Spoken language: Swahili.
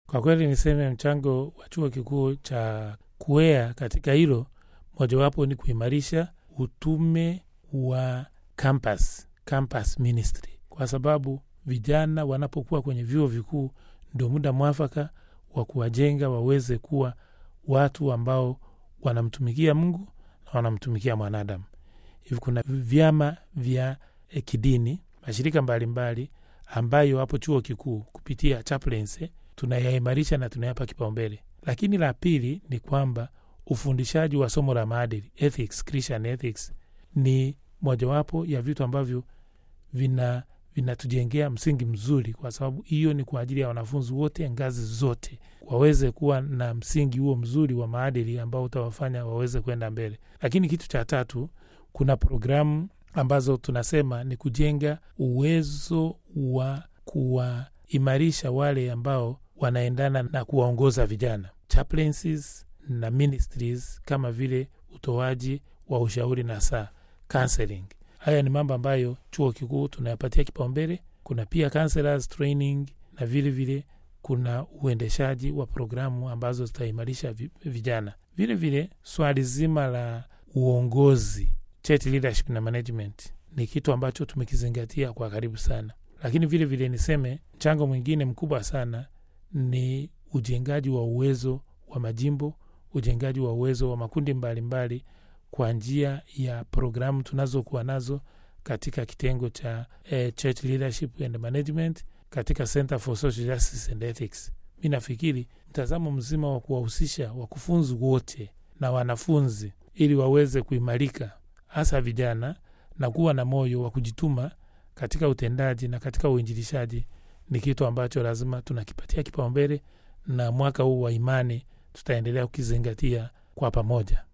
Kwa kweli niseme mchango wa chuo kikuu cha kuea katika hilo, mojawapo ni kuimarisha utume wa campus, campus ministry, kwa sababu vijana wanapokuwa kwenye vyuo vikuu ndio muda mwafaka wa kuwajenga waweze kuwa watu ambao wanamtumikia Mungu na wanamtumikia mwanadamu. Hivi kuna vyama vya eh, kidini, mashirika mbalimbali mbali, ambayo hapo chuo kikuu kupitia chaplaincy tunayaimarisha na tunayapa kipaumbele. Lakini la pili ni kwamba ufundishaji wa somo la maadili ethics, Christian ethics ni mojawapo ya vitu ambavyo vina vinatujengea msingi mzuri, kwa sababu hiyo ni kwa ajili ya wanafunzi wote ngazi zote waweze kuwa na msingi huo mzuri wa maadili ambao utawafanya waweze kwenda mbele. Lakini kitu cha tatu, kuna programu ambazo tunasema ni kujenga uwezo wa kuwaimarisha wale ambao wanaendana na kuwaongoza vijana chaplaincies na ministries, kama vile utoaji wa ushauri na saa counseling. Haya ni mambo ambayo chuo kikuu tunayapatia kipaumbele. Kuna pia counselors training na vile vile kuna uendeshaji wa programu ambazo zitaimarisha vi- vijana. Vile vile swali zima la uongozi, church leadership na management ni kitu ambacho tumekizingatia kwa karibu sana. Lakini vile vile niseme mchango mwingine mkubwa sana ni ujengaji wa uwezo wa majimbo, ujengaji wa uwezo wa makundi mbalimbali mbali, kwa njia ya programu tunazokuwa nazo katika kitengo cha eh, church leadership and management katika Center for Social Justice and Ethics. Mi nafikiri mtazamo mzima wa kuwahusisha wakufunzi wote na wanafunzi ili waweze kuimarika, hasa vijana, na kuwa na moyo wa kujituma katika utendaji na katika uinjilishaji ni kitu ambacho lazima tunakipatia kipaumbele, na mwaka huu wa imani tutaendelea kukizingatia kwa pamoja.